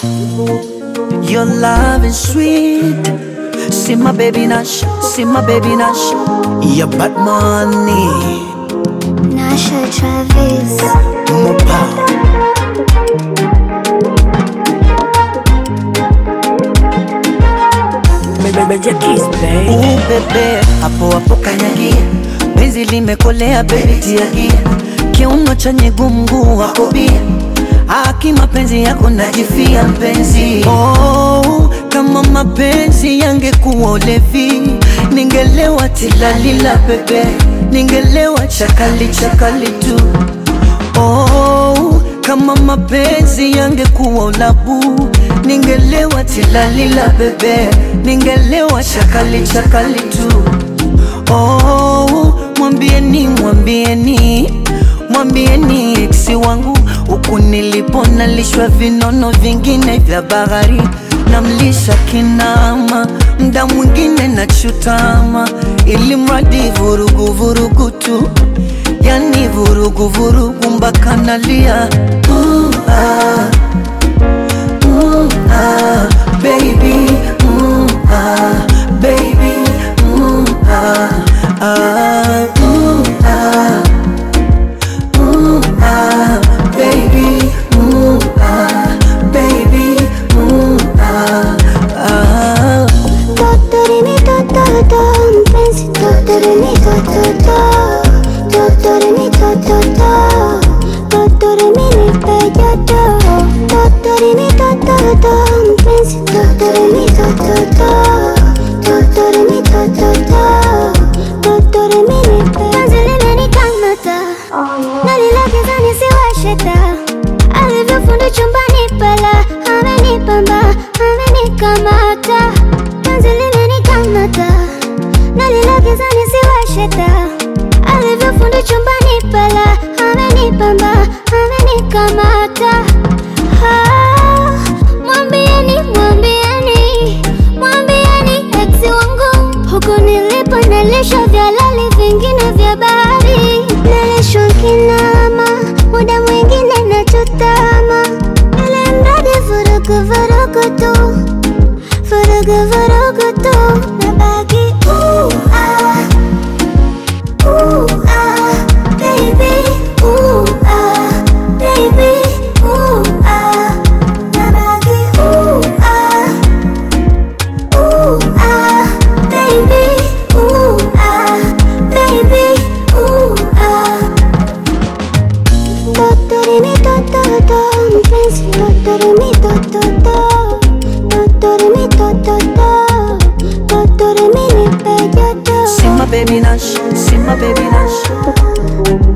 Your love is sweet. See my baby Nash, see my baby Nash. Your bad money, Nasha Travis. more power. Ooh, bebe, hapo hapo kanyagia, penzi limekolea baby tiagia, kiuno chenye gumgu wako bia, haki mapenzi yako najifia mpenzi. Oh, kama mapenzi yangekuwa ulevi, ningelewa tilalila bebe, ningelewa chakali chakali tu. Oh, kama mapenzi yangekuwa ulabu, ningelewa tilalila bebe, ningelewa chakali chakali tu. Oh, mwambieni mwambieni mwambieni eksi wangu huku nilipo nalishwa vinono vingine vya bahari namlisha kinama mda mwingine nachutama ili mradi vurugu vurugu tu yani vurugu vurugu mpaka nalia Ooh, ah, ooh, ah, baby ooh, ah, baby ooh, ah, ah, ooh, ah, ooh, ah, baby ooh, ah, baby ooh, ah, ah. Totorimi tototo, mpenzi totorimi tototo, totorimi tototo, totorimi nipe joto, totorimi tototo, mpenzi totorimi tototo, totorimi tototo, totorimi nipe. Penzi limenikamata, nalilegeza nisiwashe taa, alivyofundi chumbani pala, amenipamba, amenikamata penzi limenikamata nalilegeza nisiwashe taa alivyofundi chumbani pala amenipamba amenikamata Ah, mwambieni mwambieni mwambieni eksi wangu huku nilipo nalisha vya lali vingine vya bahari nalishwa kinama muda mwingine nachotama ili mradi vurugu vurugu tu Furugu furugu tu nabaki ooh ah ooh ah baby ooh ah baby ooh ah nabaki ooh ah ooh ah baby ooh ah baby ooh ah Totorimi tototo, mpenzi totorimi tototo, totorimi tototo, totorimi nipe joto. See my baby Nash, see my baby Nash.